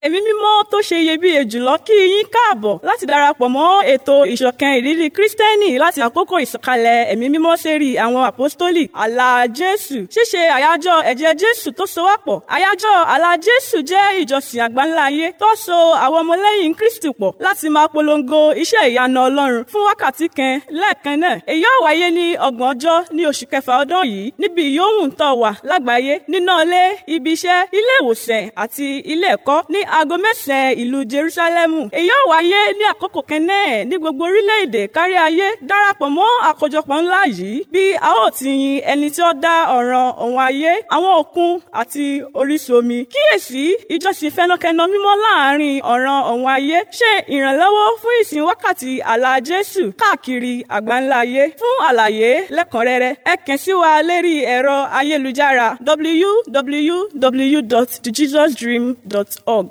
ẹ̀mí mímọ́ tó ṣe iyebíye jùlọ kí yín káàbọ̀ láti darapọ̀ mọ́ ètò ìṣọ̀kan ìrírí kírísítẹ́nì láti àkókò ìsọ̀kalẹ̀ ẹ̀mí mímọ́ sérí àwọn àpọ́stólì àlà jésù ṣíṣe àyájọ́ ẹ̀jẹ̀ jésù tó so wá pọ̀ àyájọ́ àlà jésù jẹ́ ìjọsìn àgbáńlá ayé tó so àwọn ọmọlẹ́yìn kristi pọ̀ láti máa polongo iṣẹ́ ìyanu ọlọ́run fún wákàtí kan lẹ́ẹ̀kan náà èyí ó wáyé ní ọgbọ̀n ọjọ́ ní oṣù kẹfà ọdún yìí níbi yòówù tó wà lágbàáyé nínú ilé ibi iṣẹ́ ilé ìwòsàn àti ilé ẹ̀kọ́ ní aago mẹ́sàn-án ìlú jerusalemu èyí ó wáyé ní àkókò kan náà ní gbogbo orílẹ̀-èdè kárí ayé darapọ̀ mọ́ àkójọpọ̀ ńlá yìí bí a ó ti yin ẹni tí ó dá ọ̀ràn ọ̀hún ayé àwọn òkun àti orísun omi kíyèsí ìjọsìn fẹnukẹnu mímọ́ láàrin ọ̀ràn ọ̀hún ayé ṣe ìrànlọ́wọ́ fún ìsìn wákàtí àlà jésù káàkiri àgbáńlá ayé fún àlàyé lẹ́kùnrẹ́rẹ́ ẹ kàn sí wa lérí ẹ̀rọ ayélujára www.thejesusdream.org